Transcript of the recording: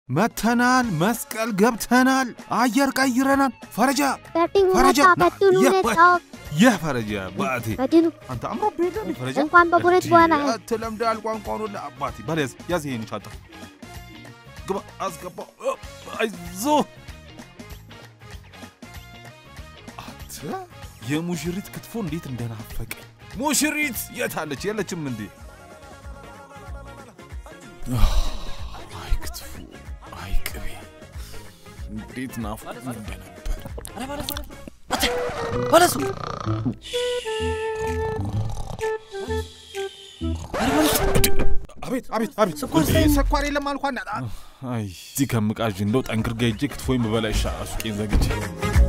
መተናል። መስቀል ገብተናል። አየር ቀይረናል። ፈረጃ በርቲን ፈረጃ ሁኔታ በቱን ና- ሁኔታ ይህ ፈረጃ አባቴ በድኑ አንተ አምሮብህ የለ እንዴ ፈረጃ እንኳን በቡሬት በኋላ ትለምዳል ቋንቋኑ አባቴ በል ያዝ ያዝ ይሄን ሻንጣ ግባ አስገባው እ፣ አይዞ አንተ የሙሽሪት ክትፎ እንዴት እንደናፈቀኝ ሙሽሪት የት አለች የለችም እንዴ አይ ክትፎ አይ ቅቤ እንዴት ናፍቆኝ እንደነበር ባለሱ አቤት አቤት አቤት ስኳር እንዴ፣ ሳይሆን- ስኳር የለም አልኳና አይ እዚህ ከምቃዥ እንደው ጠንክር ጋ ሄጄ ክትፎኝ ብበላ ይሻላል ሱቄን ዘግቼ